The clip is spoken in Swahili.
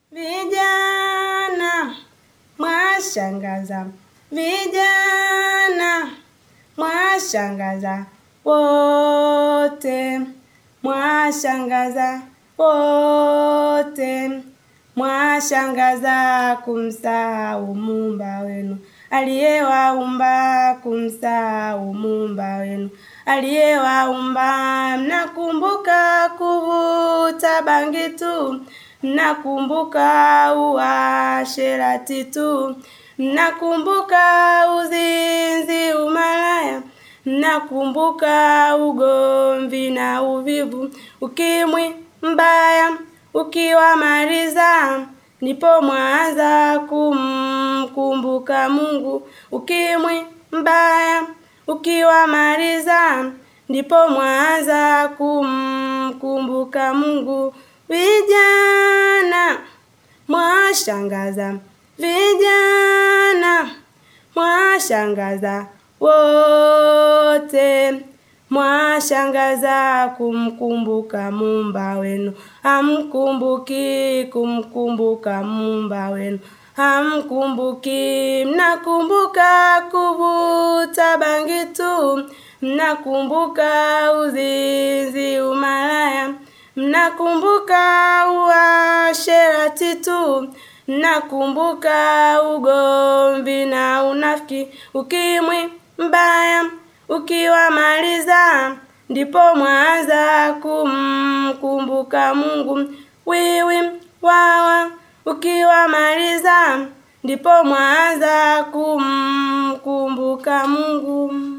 vijana mwashangaza, vijana mwashangaza wote, mwashangaza wote, mwashangaza kumsahau muumba wenu aliyewaumba, kumsahau muumba wenu aliyewaumba. Mnakumbuka kuvuta bangi tu, mnakumbuka uasherati tu, mnakumbuka uzinzi, umalaya, mnakumbuka ugomvi na uvivu, ukimwi mbaya ukiwamaliza, ndipo mwanza kumkumbuka Mungu. Ukimwi mbaya ukiwamaliza, ndipo mwanza kumkumbuka Mungu. Vijana mwashangaza, vijana mwashangaza wote, mwashangaza kumkumbuka muumba wenu, hamkumbuki kumkumbuka muumba wenu hamkumbuki. Mnakumbuka kuvuta bangi tu, mnakumbuka uzinzi, umalaya, mnakumbuka uasherati tu, mnakumbuka ugomvi na unafiki, ukimwi mbaya ukiwamaliza, ndipo mwanza kumkumbuka Mungu. Wiwi wawa ukiwamaliza, ndipo mwanza kumkumbuka Mungu.